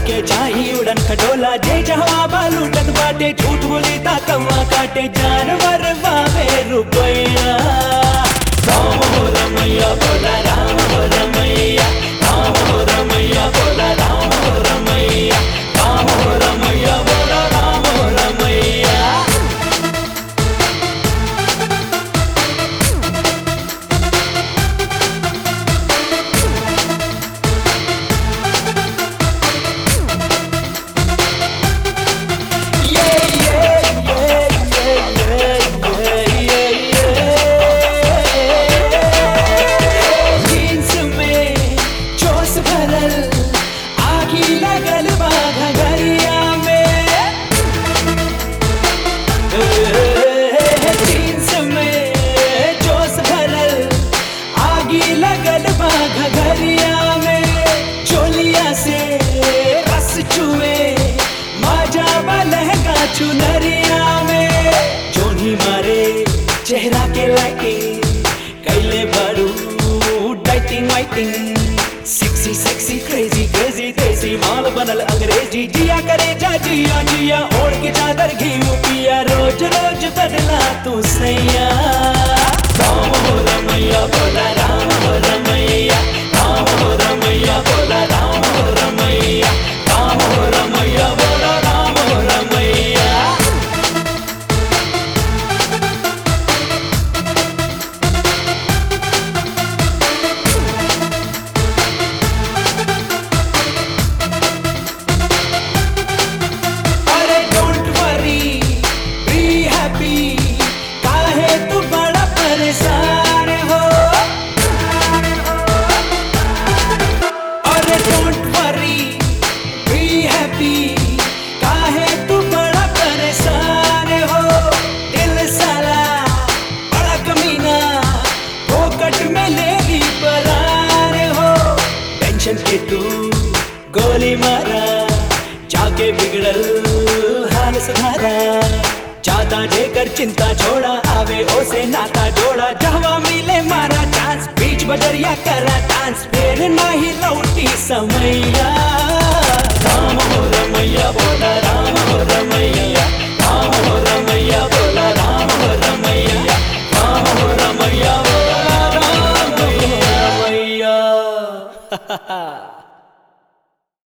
के जाई उड़न खटोला जे जहवा लूटत बाटे झूठ बोली ता कौवा काटे जानवर बावे रुपैया राम हो रमैया बोला राम हो रमैया राम हो रमैया बोला राम हो रमैया राम हो रमैया बोला राम हो रमैया जीन्स में जोश भरल आगी लगल बा घगरिया में जीन्स में जोश भरल आगी लगल बा घगरिया में चोलिया से रस चुए माजा लहंगा चुनरिया में जोनी मारे चेहरा के लाइटिंग कैले बारू dieting waiting sexy sexy crazy crazy देसी माल बनल अंग्रेजी जिया करे जा जिया जिया ओढ़ के चादर घी पिया रोज रोज बदला तू सैया राम हो रमैया बोला राम हो रमैया राम हो रमैया बोला राम हो रमैया राम हो रमैया बोला राम हो रमैया अरे डोंट वरी बी हैप्पी काहे तू बड़ा परेशान हो अरे डोंट वरी बी हैप्पी काहे तू बड़ा परेशान हो दिल साला बड़ा कमीना फोकट में ले ली परार हो टेंशन के तू गोली मारा जाके बिगड़ल हाल सुधारा ज्यादा जेकर चिंता छोड़ा आवे ओसे नाता जोड़ा जहवा मिले मारा चांस बीच बजरिया करा डांस फिर नहीं लौटी समैया राम हो रमैया बोला राम हो रमैया राम हो रमैया बोला राम हो रमैया राम हो रमैया बोला राम हो रमैया